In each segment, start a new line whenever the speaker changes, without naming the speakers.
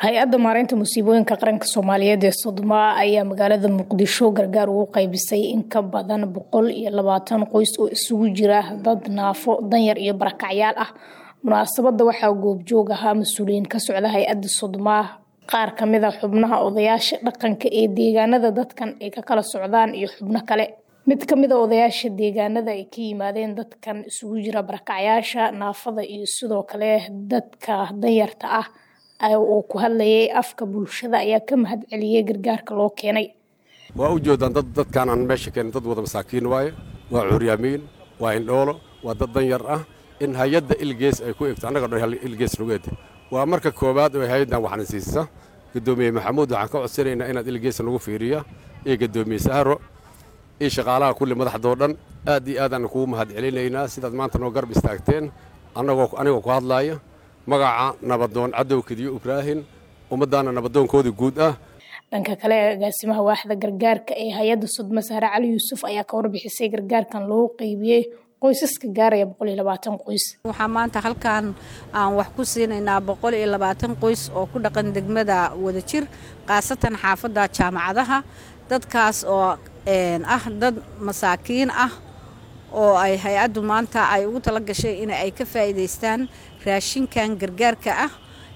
hay-adda maareynta musiibooyinka qaranka soomaaliyeed ee sodoma ayaa magaalada muqdisho gargaar ugu qaybisay in ka badan boqol iyo labaatan qoys oo isugu jira dad naafo danyar iyo barakacyaal ah munaasabada waxaa goobjoog ahaa mas-uuliyiin ka socda hay-adda sodoma qaar kamid a xubnaha odayaasha dhaqanka ee deegaanada dadkan ay ka kala socdaan iyo xubno kale mid kamid a odayaasha deegaanada ay ka yimaadeen dadkan isugu jira barakacyaasha naafada iyo sidoo kale dadka danyarta ah oo ku hadlayay afka bulshada ayaa ka mahad celiyey gargaarka loo keenay
waa u jeedaan dad dadkaan aan meesha keenin dad wada masaakiin waaye waa curyaamiin waa indhoolo waa dad danyar ah in hay-adda ilgees ay ku egto annaga dhan ilgees nugeed waa marka koowaad oo hay-addan waxna siisa guddoomiye maxamuud waxaan ka codsanaynaa inaad ilgees nagu fiiriya iyo guddoomiye sahro iyo shaqaalaha kulli madaxdoo dhan aad iyo aadaan kugu mahad celinaynaa sidaad maanta noo garb istaagteen annagoo anigoo ku hadlaaya magaca nabadoon cadow kediyo ibraahin ummaddaana nabadoonkoodii guud ah
dhanka kale agaasimaha waaxda gargaarka ee hay-adda sodma sahre cali yuusuf ayaa ka warbixisay gargaarkan loo qeybiyey qoysaska gaaraya boqol iyo labaatan qoys
waxaa maanta halkan aan wax ku siinaynaa boqol iyo labaatan qoys oo ku dhaqan degmada wadajir khaasatan xaafadda jaamacadaha dadkaas oo ah dad masaakiin ah oo ay hay-addu maanta ay ugu tala gashay in ay ka faa'iidaystaan raashinkan gargaarka ah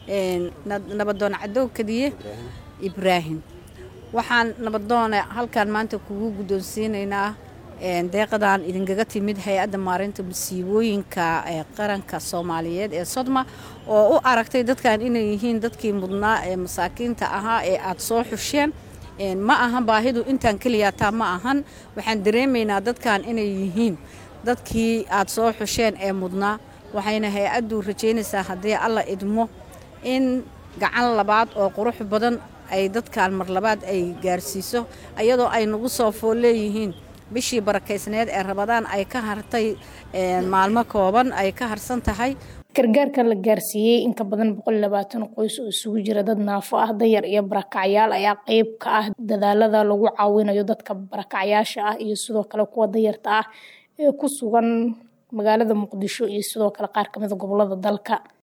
nabadoon cadow kadiye ibraahim waxaan nabadoone halkan maanta kugu guddoonsiinaynaa deeqadan idinkaga timid hay-adda maareynta masiibooyinka qaranka soomaaliyeed ee sodma oo u aragtay dadkan inay yihiin dadkii mudnaa ee masaakiinta ahaa ee aada soo xusheen ma ahan baahidu intaan keliyataa ma ahan waxaan dareemaynaa dadkan inay yihiin dadkii aada soo xusheen ee mudnaa waxayna hay-addu rajaynaysaa haddii alla idmo in gacan labaad oo qurux badan ay dadkan mar labaad ay gaarsiiso iyadoo ay nagu soo fool leeyihiin bishii barakaysneed ee rabadaan ay ka hartay maalmo kooban ay ka harsan tahay
gargaarkan la gaarsiiyey inka badan boqol iyo labaatan qoys oo isugu jira dad naafo ah danyar iyo barakacyaal ayaa qeyb ka ah dadaalada lagu caawinayo dadka barakacyaasha ah iyo sidoo kale kuwa danyarta ah ee ku sugan magaalada muqdisho iyo sidoo kale qaar kamida gobolada dalka